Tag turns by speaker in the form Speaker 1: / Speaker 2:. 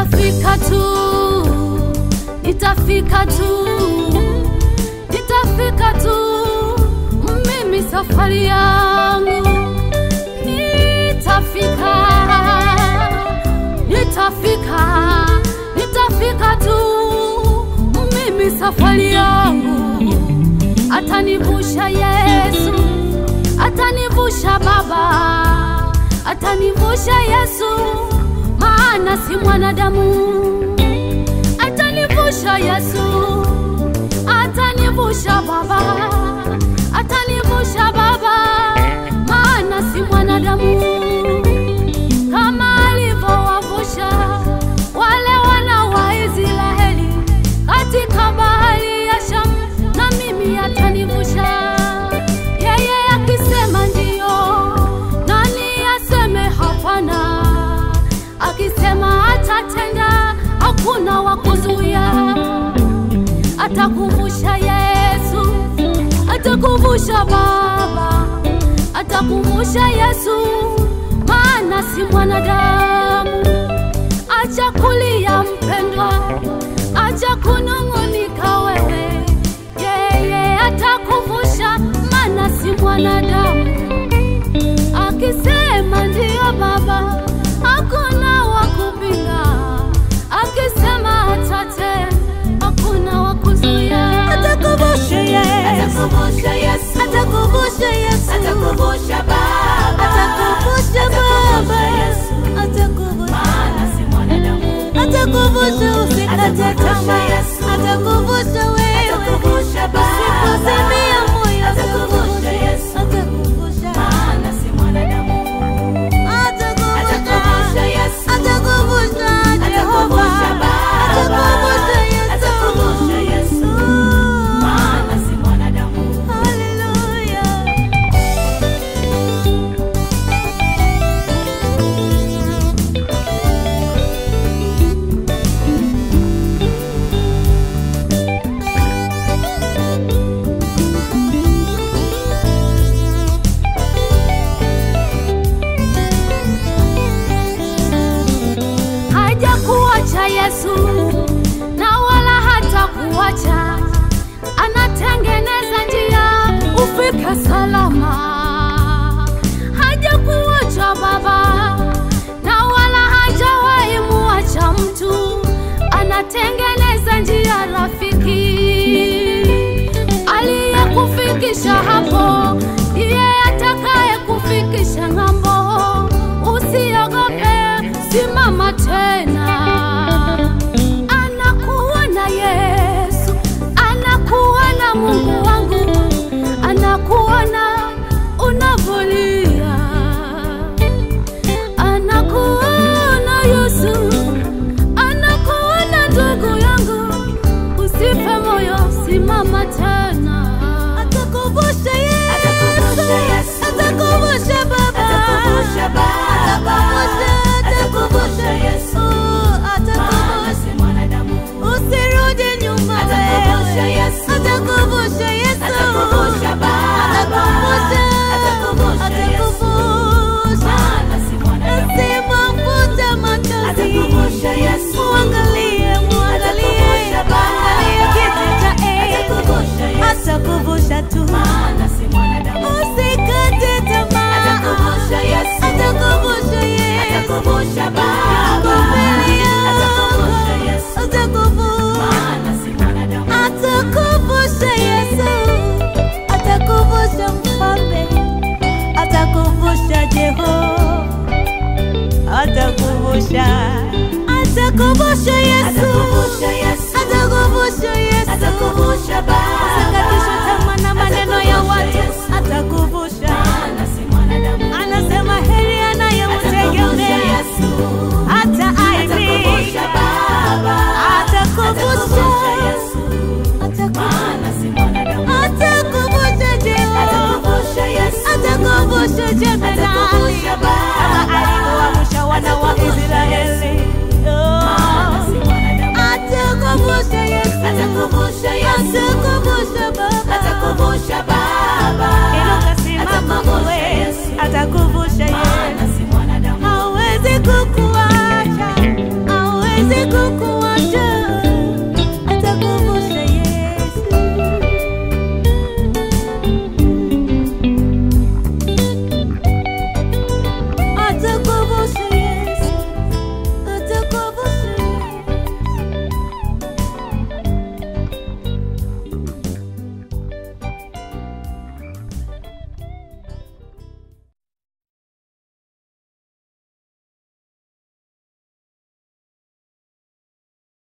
Speaker 1: nitafika tu, nitafika tu, nitafika tu, mimi safari yangu nitafika, nitafika, nitafika tu, mimi safari yangu atanivusha Yesu, atanivusha Baba, atanivusha Yesu, maana si mwanadamu. Atanivusha Yesu, atanivusha Baba, atanivusha Baba, maana si mwanadamu. Kama alivyowavusha wale wana wa Israeli katika bahari ya Shamu, na mimi atanivusha. Yeye akisema ndiyo, nani aseme hapana? Akisema atatenda, hakuna wa kuzuia. Atakuvusha Yesu, atakuvusha Baba, atakuvusha Yesu, maana si mwanadamu. Acha kulia mpendwa, acha kunung'unika wewe, yeye atakuvusha, maana si mwanadamu. Akisema ndiyo Baba, hakuna wa kupinga. Akisema atate, hakuna wa kuzuia.
Speaker 2: Atakuvusha Yesu,
Speaker 3: Atakuvusha Yesu,
Speaker 2: atakuvusha Yesu,
Speaker 3: atakuvusha Baba,
Speaker 2: atakuvusha Baba,
Speaker 3: Yesu,
Speaker 2: atakuvusha
Speaker 3: maana si mwanadamu.
Speaker 2: atakuvusha usikate
Speaker 3: Atakuvusha
Speaker 2: tamaa,
Speaker 3: Yesu.
Speaker 2: atakuvusha wewe,
Speaker 3: Atakuvusha Baba,
Speaker 2: usipozimia moyo,
Speaker 3: atakuvusha Yesu,
Speaker 2: atakuvusha,
Speaker 3: maana si mwanadamu.
Speaker 2: atakuvusha,
Speaker 3: Atakuvusha Yesu,
Speaker 2: atakuvusha Jehova,
Speaker 3: atakuvusha Baba,
Speaker 2: atakuvusha Yesu,
Speaker 3: atakuvusha Yesu, maana si mwanadamu.
Speaker 2: Haleluya.
Speaker 1: hajakuacha Yesu na wala hata kuacha, anatengeneza njia ufike salama. Hajakuacha Baba na wala hajawahi muacha mtu, anatengeneza njia rafiki aliyekufikisha hapo ndiye atakaye kufikisha ng'ambo. Usiogope, simama tena. Anakuona Yesu, anakuona Mungu wangu, anakuona unavolia, anakuona Yesu, anakuona ndugu yangu, usife moyo, simama tena.
Speaker 2: Atakuvusha Yesu,
Speaker 3: Atakuvusha Yesu.
Speaker 2: atakuvusha Baba,
Speaker 3: Atakuvusha Baba, atakuvusha Yesu, maana si mwanadamu.
Speaker 2: Usirudi nyuma
Speaker 3: Atakuvusha
Speaker 2: wewe,
Speaker 3: Yesu.
Speaker 2: atakuvusha Yesu,
Speaker 3: Atakuvusha Baba,
Speaker 2: atakuvusha,
Speaker 3: atakuvusha Yesu,
Speaker 2: atakuvusha.
Speaker 3: maana si mwanadamu.
Speaker 2: Usimwafute machozi,
Speaker 3: Atakuvusha Yesu.
Speaker 2: muangalie, muangalie,
Speaker 3: Atakuvusha Baba,
Speaker 2: angalia kiti cha enzi,
Speaker 3: atakuvusha Yesu,
Speaker 2: atakuvusha tu,
Speaker 3: maana si mwanadamu.
Speaker 2: usikate tamaa,
Speaker 3: Atakuvusha Yesu,
Speaker 2: atakuvusha Yesu.
Speaker 3: atakuvusha Baba,